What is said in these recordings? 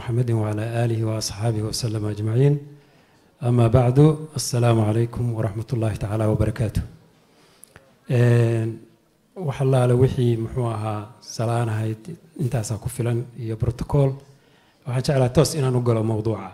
محمد وعلى آله وأصحابه وسلم أجمعين أما بعد السلام عليكم ورحمة الله تعالى وبركاته wax allaale wixii muxuu ahaa salaan ahayd intaasaa ku filan iyo brotocool waxaan jeclaa toos inaan u galo mowduuca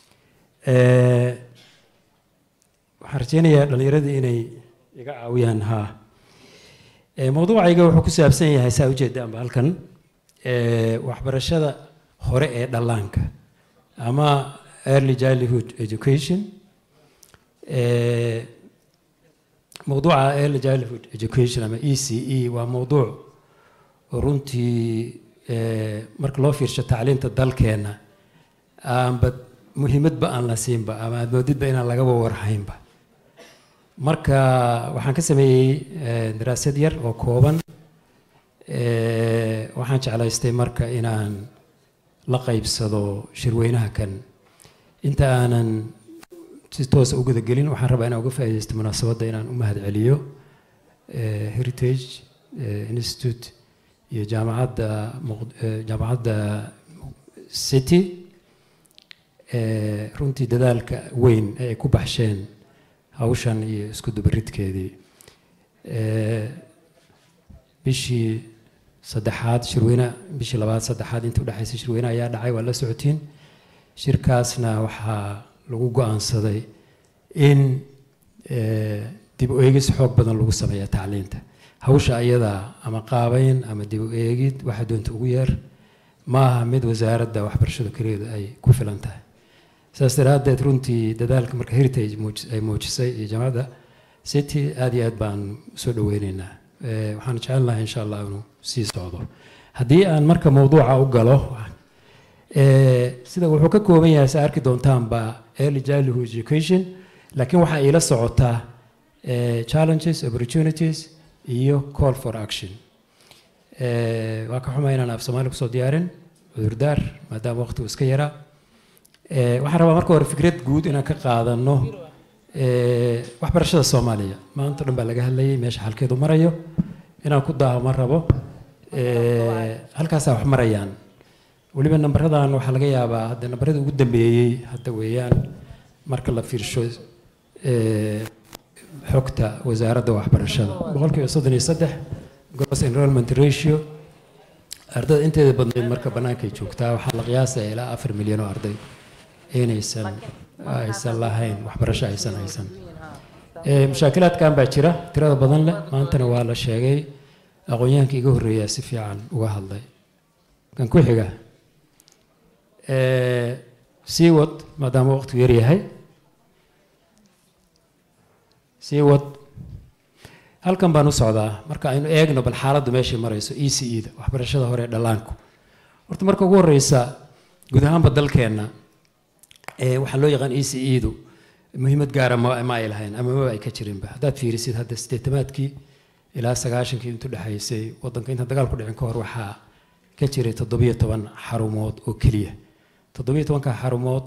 waxaan rajeynayaa dhallinyaradii inay iga caawiyaan haa mowduucayga wuxuu ku saabsan yahay saa ujeedaanba halkan waxbarashada hore ee dhallaanka ama early childhood education mowduuca early childhood education ama e c e waa mowduuc runtii marka loo fiirsho tacliinta dalkeenna aanba muhiimadba aan la siinba ama aad moodidba inaan lagaba warhaynba marka waxaan ka sameeyey daraasad yar oo kooban waxaan jeclaystay marka inaan la qaybsado shirweynaha kan inta aanan si toosa u gudagelin waxaan rabaa inaan uga faaidaysto munaasabadda inaan u mahad celiyo heritage institute iyo jaamacadda jaamacadda city runtii dadaalka weyn ee ay ku baxsheen hawshan iyo isku dubaridkeedii bishii saddexaad shirweyne bishii labaad saddexaad inta udhexaysa shirweyne ayaa dhacay waa la socotiin shirkaasna waxaa lagu go-aansaday in dib u eegis xoog badan lagu sameeya tacliinta hawsha ayadaa ama qaabeyn ama dib u eegid waxa doonta ugu yeer maaha mid wasaaradda waxbarashada keligeeda ay ku filan tahay saas daraaddeed runtii dadaalka marka heritage ay muujisay iyo jaamacadda city aada iyo aad baan soo dhaweyneynaa waxaan jecel lahay insha allah inuu sii socdo haddii aan marka mowduuca u galo sida wuxuu ka kooban yahay sa arki doontaanba early childhood education laakiin waxaa iila socotaa challenges opportunities iyo call for action waa ka xumay inaan af soomaali kusoo diyaarin cudurdaar maadaama waqtigu iska yaraa waxaan rabaa marka hore fikrad guud inaan ka qaadano waxbarashada soomaaliya maanta dhan baa laga hadlayay meesha halkeedu marayo inaan ku daaho ma rabo halkaasaa wax marayaan weliba nambaradan waxaa laga yaabaa hadda nambaradii ugu dambeeyey hadda weeyaan marka la fiirsho xogta wasaaradda waxbarashada boqolkiiba soddon iyo saddex gross enrollment ratio ardada inteeda badnayd marka bannaankay joogtaa waxaa la qiyaasaya ilaa afar milyan oo arday inaysan aysan lahayn waxbarasho aysan haysan mushaakilaadkan baa jira tirada badan leh maantana waa la sheegay aqoon-yahanka iga horreeyaa si fiican uga hadlay kan ku xiga sii wad maadaama waqtigu yar yahay sii wad halkan baan u socdaa marka aynu eegno bal xaaladdu meeshay marayso e c e da waxbarashada hore ee dhallaanku horta marka ugu horeysa guud ahaanba dalkeenna waxaa loo yaqaan e c e du muhiimad gaara ma ay lahayn ama maba ay ka jirinba haddaad fiirisid hadda sideetamaadkii ilaa sagaashankii intu dhexaysay wadanka intaan dagaalku dhicin ka hor waxaa ka jiray toddobiyo toban xarumood oo keliya toddobiyo tobanka xarumood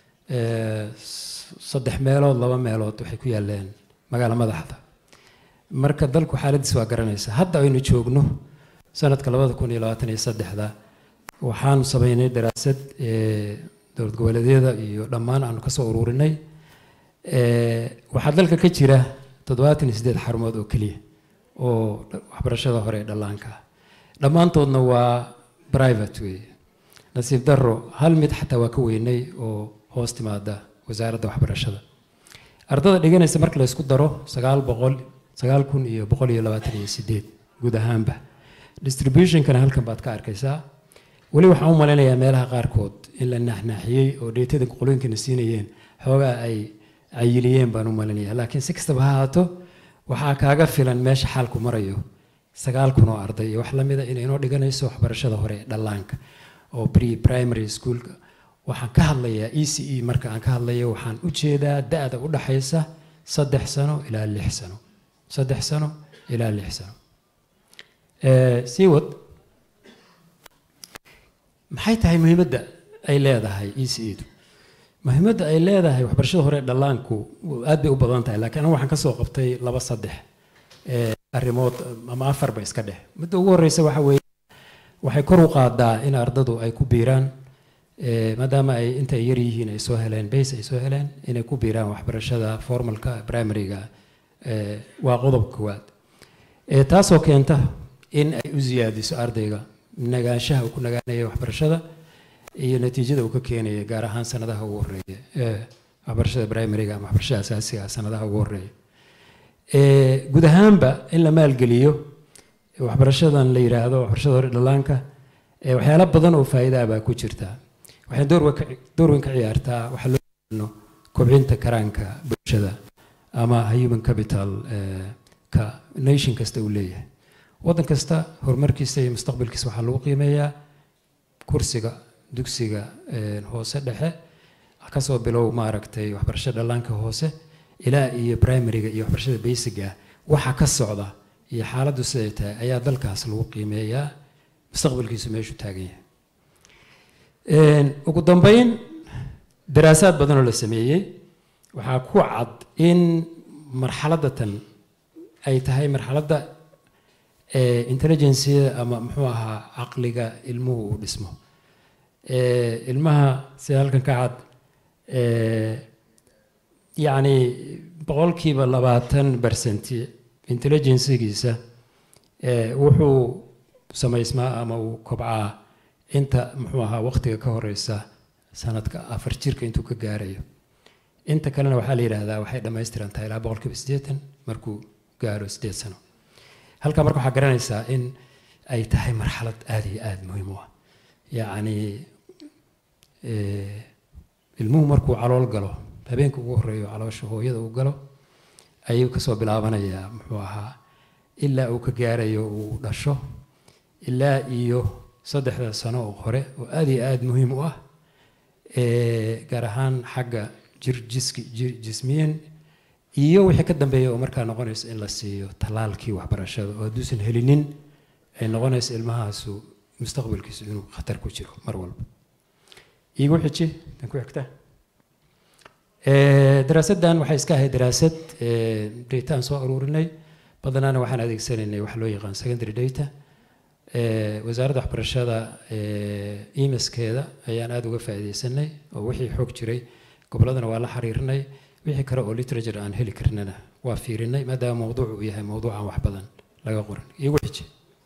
saddex meelood laba meelood waxay ku yaaleen magaalo madaxda marka dalku xaaladiis waa garanaysa hadda aynu joogno sanadka labada kun iyo labaatan iyo saddexda waxaanu sameynay daraasad dowlad goboleedyada iyo dhammaan aanu kasoo ururinay waxaa dalka ka jira toddobaatan iyo siddeed xarumood oo keliya oo waxbarashada hore ee dhallaanka ah dhammaantoodna waa private wey nasiib daro hal mid xataa waa ka weynay oo hoos timaada wasaaradda waxbarashada ardada dhiganaysa marka la isku daro sagaal boqol sagaal kun iyo boqol iyo labaatan iyo sideed guud ahaanba distributionkana halkan baad ka arkaysaa weli waxaan u malaynayaa meelaha qaarkood in la naaxnaaxiyey oo dheetada qolooyinkana siinayeen xoogaa ay cayiliyeen baan u malaynayaa laakiin si kastaba ha haato waxaa kaaga filan meesha xaalku marayo sagaal kun oo arday iyo wax lamida inay inoo dhiganayso waxbarashada hore ee dhallaanka oo pre primary schoolka waxaan ka hadlayaa e c e marka aan ka hadlayo waxaan u jeedaa da-da u dhaxaysa saddex sano ilaa lix sano saddex sano ilaa lix sano sii wad maxay tahay muhiimadda ay leedahay e c e du muhiimadda ay leedahay waxbarashada hore ee dhallaanku aad bay u badan tahay laakiin anigu waxaan kasoo qabtay laba saddex arrimood ama afarba iska dheh midda ugu horeysa waxa weeye waxay kor u qaadaa in ardadu ay ku biiraan maadaama ay inta ay yar yihiin ay soo heleen base ay soo heleen inay ku biiraan waxbarashada formalka primaryga waa qodob koowaad taasoo keenta in ay u siyaadiso ardayga nagaanshaha uu ku nagaanaya waxbarashada iyo natiijada uu ka keenaya gaar ahaan sanadaha ugu horeeya waxbarashada primaryga ama waxbarashada asaasiga sanadaha ugu horeeya guud ahaanba in la maalgeliyo waxbarashadan la yidhaahdo waxbarashada hore dhalaanka waxyaalo badan oo faa'iidaa baa ku jirta waxay door weyn ka ciyaartaa waxaa loo yaqaano kobcinta karaanka bulshada ama human capital ka nation kasta uu leeyahay waddan kasta horumarkiisa iyo mustaqbalkiisa waxaa lagu qiimeeyaa kursiga dugsiga hoose dhexe kasoo bilow maaragtay waxbarashada dhallaanka hoose ilaa iyo primaryga iyo waxbarashada basiga waxa ka socda iyo xaaladdu siday tahay ayaa dalkaas lagu qiimeeyaa mustaqbalkiisu meeshuu taagan yahay ugu dambeyn daraasaad badan oo la sameeyey waxaa ku cad in marxaladda tan ay tahay marxaladda intelligenceda ama muxuu ahaa caqliga ilmuhu uu dhismo ilmaha sida halkan ka cad yacni boqolkiiba labaatan bersenti intelligencegiisa wuxuu samaysmaa ama uu kobcaa inta muxuu ahaa waqtiga ka horeysa sanadka afar jirka intuu ka gaarayo inta kalena waxaa la yidhaahdaa waxay dhammaystirantahay ilaa boqolkiiba siddeetan markuu gaaro siddeed sano halkaa marka waxaa garanaysaa in ay tahay marxalad aada iyo aada muhiim u ah yacni ilmuhu markuu calool galo habeenka ugu horeeyo caloosha hooyada uu galo ayuu kasoo bilaabanayaa muxuu ahaa ilaa uu ka gaarayo uu dhasho ilaa iyo saddexda sano oo hore oo aada iyo aada muhiim u ah gaar ahaan xagga jir jiski jir jismiyan iyo wixii ka dambeeya oo markaa noqonaysa in la siiyo tallaalkii waxbarashada oo hadduusan helinin ay noqonaysa ilmahaasu mustaqbalkiisu inuu khatar ku jiro mar walba iigu xiji tan ku xigta daraasaddan waxay iska ahayd daraasad data aan soo aruurinay badanaana waxaan adeegsanaynay wax loo yaqaan secondary data wasaaradda waxbarashada emskeeda ayaan aada uga faa'iidaysanay oo wixii xoog jiray gobolladana waa la xiriirinay wixii kale oo literature aan heli karnana waa fiirinay maadaama mowduuc uu yahay mowduucan wax badan laga qoran iigu xiji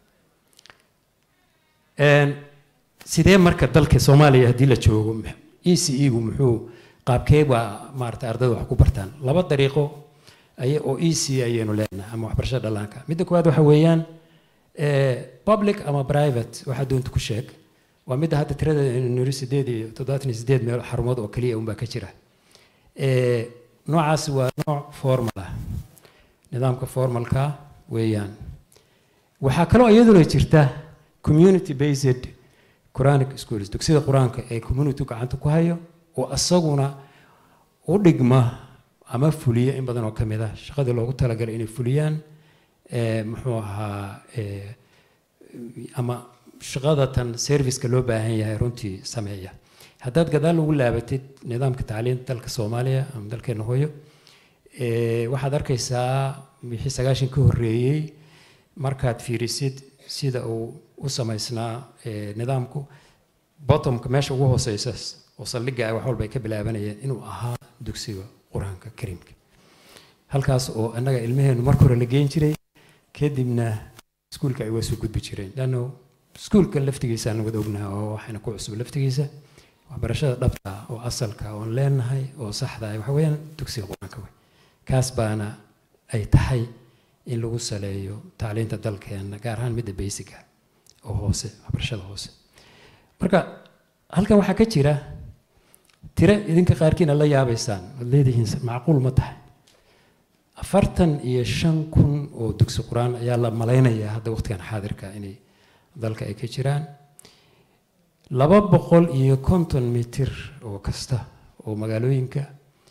sidee marka dalka soomaaliya haddii la joogo e c e gu muxuu qaabkee baa maarata ardayda wax ku bartaan laba dariiqo oo e c ayaynu leenahay ama waxbarashada dhallaanka midda koowaad waxa weeyaan public ama private waxaa doonta ku sheeg waa midda hadda tirada niri sideed iyo toddobaatan iyo sideed meel xarumood oo keliya unbaa ka jira noocaasi waa nooc formal ah nidaamka formalka weeyaan waxaa kaloo iyaduna jirta community based quranic schools dugsida qur-aanka ee community gacanta ku hayo oo isaguna u dhigma ama fuliya in badan oo ka mid ah shaqadii loogu talagalay inay fuliyaan muxuu ahaa ama shaqada tan serviceka loo baahan yahay runtii sameeya haddaad gadaal ugu laabatid nidaamka tacliinta dalka soomaaliya ama dalkeena hooyo waxaad arkaysaa wixii sagaashan ka horreeyey markaad fiirisid sida uu u samaysnaa nidaamku bottomka meesha ugu hooseysa oo saldhigga ah wax walba ay ka bilaabanayeen inuu ahaa dugsiga qur-aanka kariimka halkaas oo annaga ilmaheenu marka hore la geen jiray kadibna iskuulka ay waa soo gudbi jireen lanno iskuulka laftigiisaan wada ognaha oo waxayna ku cusub laftigiisa waxbarashada dhabta oo asalka oon leenahay oo saxda ah waxa weeyaan dugsiga qur-aanka wey kaas baana ay tahay in lagu saleeyo tacliinta dalkeena gaar ahaan midda basica oo hoose waxbarashada hoose marka halkan waxaa ka jira tiro idinka qaarkiina la yaabaysaan oad leedihiin macquul ma tahay afartan iyo shan kun oo dugsi qur-aan ayaa la malaynayaa hadda waqtigan xaadirka inay dalka ay ka jiraan laba boqol iyo konton mitir oo kasta oo magaalooyinka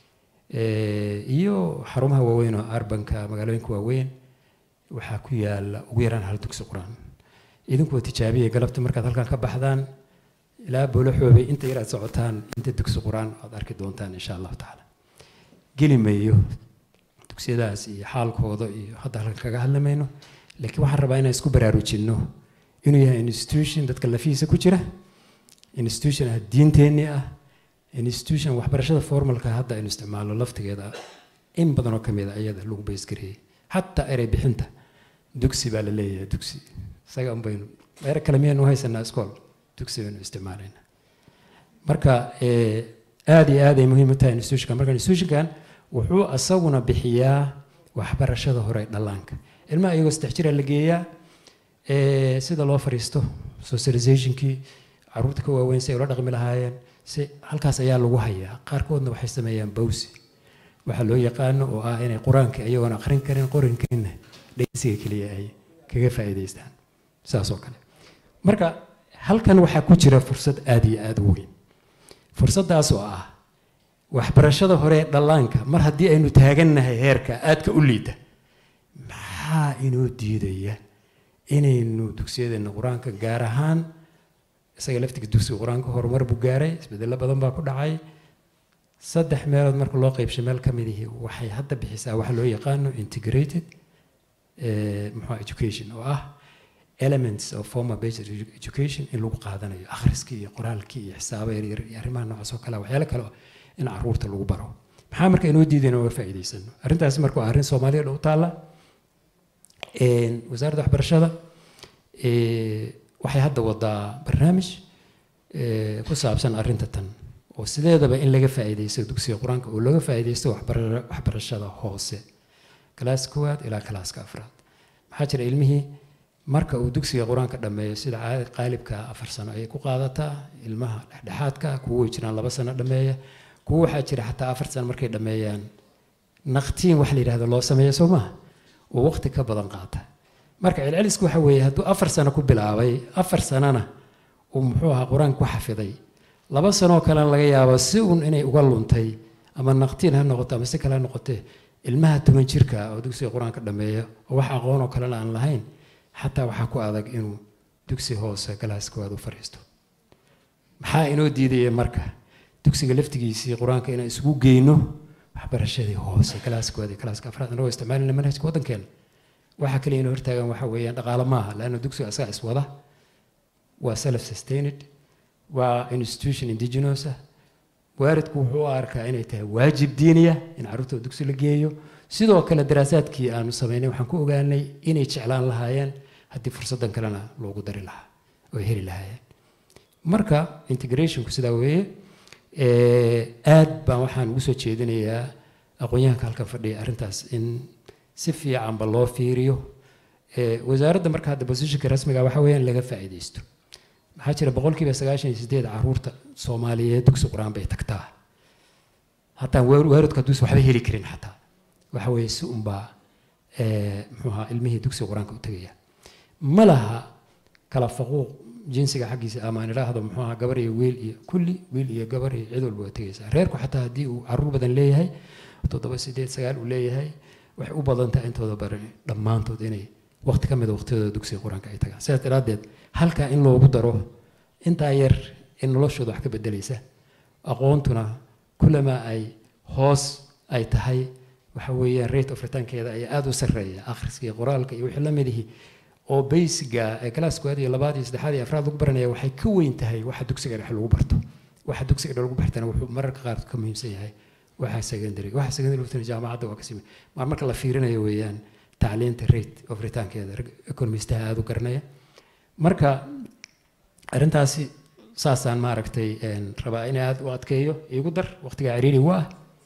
iyo xarumaha waaweyn oo arbanka magaalooyinka waaweyn waxaa ku yaala ugu yaraan hal dugsi qur-aan idinkuwa tijaabiya galabta markaad halkan ka baxdaan ilaa boolo xoobay inta yar aad socotaan inta dugsi qur-aan aad arki doontaan insha allahu tacaala geli mayo dugsiyadaas iyo xaalkooda iyo hadda halkan kaga hadlamayno laakiin waxaan rabaa inaan isku baraarujinno inuu yahay institution dadka lafihiisa ku jira institution ah diinteenni ah institution waxbarashada formalka hadda aynu isticmaalno laftigeeda in badan oo kamid a iyada lagu baysgareeyey xataa erey bixinta dugsi baa la leeyahay dugsi isaga un baynu ere kale miyaynu haysanaa iskool dugsi baynu isticmaalayna marka aada iyo aad ay muhiim u tahay institutionka marka institutionkan wuxuu asaguna bixiyaa waxbarashada hore dhallaanka ilmaha iyagoo saddex jira la geeyaa sida loo fariisto socializationkii caruurta ka waaweyn si ay ula dhaqmi lahaayeen si halkaas ayaa lagu hayaa qaarkoodna waxay sameeyaan bawsi waxaa loo yaqaano oo ah inay qur-aanka iyagoon aqrin karin qorinkiina dhegeysiga keliya ay kaga faa'iidaystaan saas oo kale marka halkan waxaa ku jira fursad aada iyo aada u weyn fursaddaas oo ah waxbarashada hore ee dhallaanka mar haddii aynu taagannahay heerka aadka u liita maxaa inoo diidaya inaynu dugsiyadeenna qur-aanka gaar ahaan isaga laftiga dugsiga qur-aanka horumar buu gaaray isbedello badan baa ku dhacay saddex meelood marka loo qeybshay meel ka mid ihi waxay hadda bixisaa waxa loo yaqaano integrated muxuu education oo ah elements of former based education in lagu qaadanayo akhriskii iyo qoraalkii iyo xisaabo yaryar iyo arrimaha noocaas oo kale waxyaalo kale in caruurta lagu baro maxaa marka inoo diidayn uga faa'iidaysano arrintaasi marka waa arrin soomaaliya dhow taalla wasaaradda waxbarashada waxay hadda wadaa barnaamij ku saabsan arrinta tan oo sideedaba in laga faa'iidaysto dugsiga qur-aanka oo laga faa'iidaysto waxbarashada hoose kalaas koowaad ilaa kalaaska afraad maxaa jira ilmihii marka uu dugsiga qur-aanka dhammeeyo sida qaalibka afar sano ayay ku qaadataa ilmaha dhexdhexaadka kuwo way jiraan laba sano dhammeeya kuwo waxaa jira xataa afar sano markay dhammeeyaan naqtiin wax la yidhahdo loo sameeyo soo maha oo waqti ka badan qaata marka celcelisku waxa weeye hadduu afar sano ku bilaabay afar sanona uu muxuu ahaa qur-aanka ku xafiday laba sanoo kalena laga yaabo si uun inay uga luntay ama naqtiin ha noqoto ama si kale ha noqotee ilmaha toban jirka oo dugsiga qur-aanka dhammeeya oo wax aqoon oo kalena aan lahayn xataa waxaa ku adag inuu dugsi hoose galaas koowaad u fariisto maxaa inoo diidaya marka dugsiga laftigiisii qur-aanka inaan isugu geyno waxbarashadii hoose galaas koowaad iyo galaaska afraad anagoo isticmaalina manhajka waddankeena waxa kale inuu hortaagan waxa weeyaan dhaqaale maaha laanna dugsiga asaga iswada waa self sustained waa institution indigenous ah waalidku wuxuu u arkaa inay tahay waajib diiniya in carruurta dugsi la geeyo sidoo kale daraasaadkii aanu samaynay waxaan ku ogaanay inay jeclaan lahaayeen haddii fursaddan kalena loogu dari lahaa oo heli lahaayeen marka integrationku sidaa weeye aad baan waxaan ugu soo jeedinayaa aqoon-yahanka halkan fadhiya arrintaas in si fiicanba loo fiiriyo wasaaradda marka hadda positionka rasmiga waxa weeyaan laga faa'iidaysto maxaa jira boqolkiiba sagaashan iyo sideed caruurta soomaaliyeed dugsi qur-aan bay tagtaa hataa waalidku hadduusan waxba heli karin xataa waxa weeye si unbaa muxuu ahaa ilmihii dugsiga qur-aanka u tegaya ma laha kala faquuq jinsiga xaggiisa ama aan idhaahdo muxuu ahaa gabar iyo wiil iyo kulli wiil iyo gabar iyo cid walba waa tegaysaa reerku xataa haddii uu caruur badan leeyahay toddoba sideed sagaal uu leeyahay waxay u badan tahay intooda baran dhammaantood inay waqti ka mida waqtiyadooda dugsiga qur-aanka ay tagaan sidaas daraaddeed halkaa in loogu daro intaa yar in noloshooda wax ka bedelaysa aqoontuna kulamaa ay hoos ay tahay waxa weeyaan rate of returnkeeda ayaa aada u sarreeya akhriska iyo qoraalka iyo wixii la midihi oo baysiga ee galaaskooda iyo labaad iyo saddexaad iyo afraad lagu baranaya waxay ka weyn tahay waxa dugsiga dhexe lagu barto waxa dugsiga dhexe lagu bartana wuxuu mararka qaar ka muhiimsan yahay waxa secondary waxa secondary lugtana jaamacadda waa kasii maar marka la fiirinayo weeyaan tacliinta rate of returnkeeda economistaha aada u garanaya marka arrintaasi saasaan maaragtay rabaa in aada u adkeeyo iigu dar waqtigaa ciriiri waa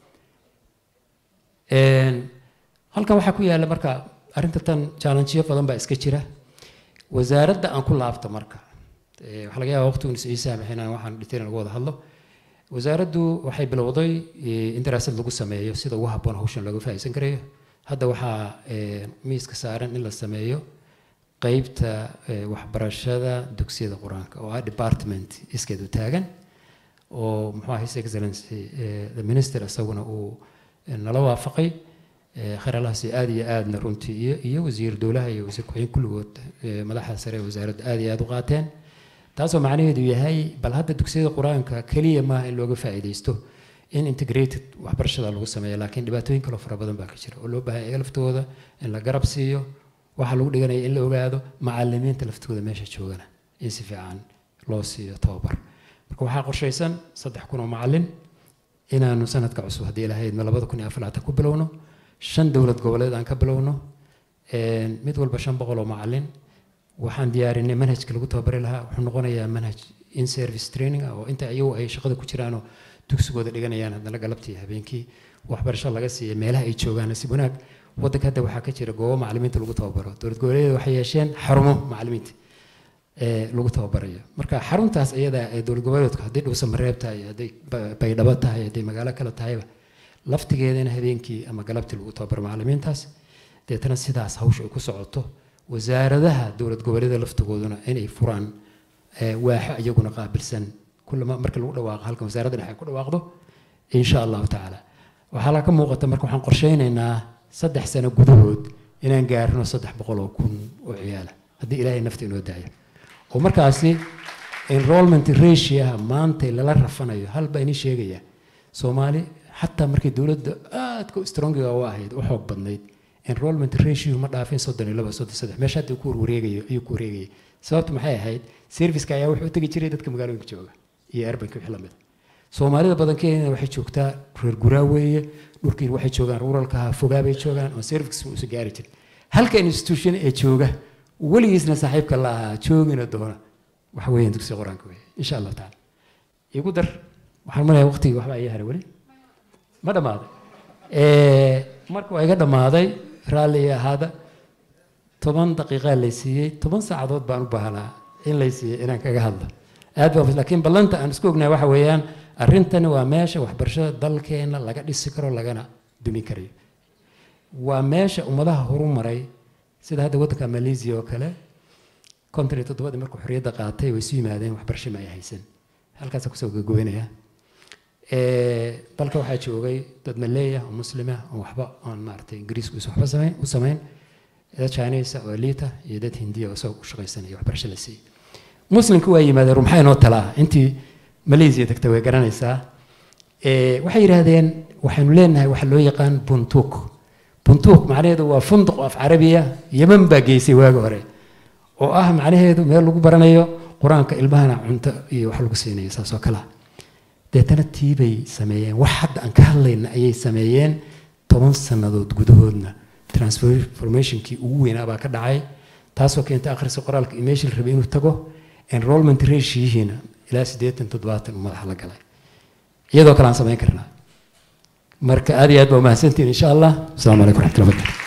halkan waxaa ku yaalla marka arrinta tan challengeyo badan baa iska jira wasaaradda aan ku laabto marka waxaa laga yaaba waqtigun is ii saamaxin waxaan dhintayna lagu wada hadlo wasaaraddu waxay bilowday in daraasad lagu sameeyo sida ugu habboon hawshan looga faa'iidsan karayo hadda waxaa miiska saaran in la sameeyo qeybta waxbarashada dugsiyada qur-aanka oo ah department iskeedu taagan oo muxuu ah his excellency the minister isaguna uu nala waafaqay kharalahaasi aada iyo aadna runtii iyo iyo wasiir dowlaha iyo wasiir ku-xigeen kulligood madaxda sare ee wasaaradda aada iyo aada u qaateen taasoo macnaheedu yahay bal hadda dugsiyada qur-aanka keliya maaha in looga faa'iidaysto in integrated waxbarashada lagu sameeyo laakiin dhibaatooyin kaloo fara badan baa ka jira oo loo baahan yahay laftooda in la garab siiyo waxaa lagu dhiganaya in la ogaado macalimiinta laftooda meesha joogana in si fiican loo siiyo tababar marka waxaa qorshaysan saddex kun oo macalin inaanu sanadka cusub haddii ilahayd ma labada kun iyo afaraatan ku bilowno shan dowlad goboleed aan ka bilowno mid walba shan boqol oo macalin waxaan diyaarinay manhajka lagu tababari lahaa wuxuu noqonayaa manhaj in service training ah oo inta iyagu ay shaqada ku jiraanoo dugsigooda dhiganayaan haddana galabtii habeenkii waxbarasho laga siiya meelaha ay joogaan nasiib wanaag waddanka hadda waxaa ka jira goobo macalimiinta lagu tababaro dowlad goboleedyada waxay yeesheen xarumo macalimiinta lagu tababarayo marka xaruntaas iyada ee dowlad goboleedku hadday dhowsa mareeb tahay hadday baydhabo tahay hadday magaalo kale tahayba laftigeedana habeenkii ama galabtii lagu tababaro macalimiintaas deetana sidaas hawsha ay ku socoto wasaaradaha dowlad goboleedyada laftigooduna inay furaan waaxo iyaguna qaabilsan kullama marka lagu dhawaaqo halkan wasaaradda dhexe ay ku dhawaaqdo insha allahu tacaala waxaa la ka muuqata marka waxaan qorshaynaynaa saddex sano gudahood inaan gaarino saddex boqol oo kun oo ciyaala haddii ilaahay nafta inoo daayo oo markaasi enrollment ratioha maanta lala rafanayo hal baa inii sheegaya soomaali xataa markii dowladda aadka strongiga u ahayd u xoog badnayd enrollment ratio ma dhaafin soddon iyo laba soddon saddex meesha hadda ku wareegayo ayuu ku wareegayay sababtu maxay ahayd serviceka ayaa wuxuu u tegi jiray dadka magaalooyinka jooga iyo erbanka wixii lamid soomaalida badankeena waxay joogtaa reer guraa weeye dhulkiin waxay joogaan ruralkaha fogaa bay joogaan oo service uusa gaari jirin halka institution ee jooga weligiisna saaxiibka la ahaa joogina doona waxa weeyaan dugsiga qur-aanka weeye insha allahu tacaala igu dar waxaan maleeyaa waqtigii waxbaa ii haray weli ma dhammaaday marka waa iga dhammaaday raalli ahaada toban daqiiqaa lay siiyey toban saacadood baan u baahnaa in lay siiyey inaan kaga hadlo aad baa laakiin ballanta aan isku ognahay waxa weeyaan arrintani waa meesha waxbarashada dalkeena laga dhisi karo lagana dumin karayo waa meesha ummadaha horu maray sida hadda waddanka malaysia oo kale konton iyo toddobadii markuu xorriyadda qaatay way isu yimaadeen waxbarasho ma ay haysan halkaasa kusoo gagoynaya dalka waxaa joogay dad maleeya oo muslima oo waxba aan maaragtay ingiriisku is waxba samayn u samayn dad chinese oo liita iyo dad hindiya oo isagoo u shaqaysanaya waxbarasho la siiyey muslimka waa yimaadeen maxaa inoo talaa intii malaysia degta way garanaysaa waxay yidhaahdeen waxaynu leenahay waxa loo yaqaan buntuuk buntuuk macnaheedu waa funduq af carabiya yeman baa geysay waagi hore oo ah macnaheedu meel lagu baranayo qur-aanka ilmahana cunto iyo wax lagu siinayo saas oo kalea deetana tii bay sameeyeen wax hadda aan ka hadlayna ayay sameeyeen toban sannadood gudahoodna transformationkii ugu weynaa baa ka dhacay taasoo keentay akhriska qoraalka iyo meeshii la rabay inuu tago enrollment ratioyihiina ilaa siddeetan toddobaatan uu madaxa la galay iyadoo kale aan samayn karnaa marka aad iyo aad baa umahadsantihin insha allah asalaamu calaykum raxmatullahi barkatu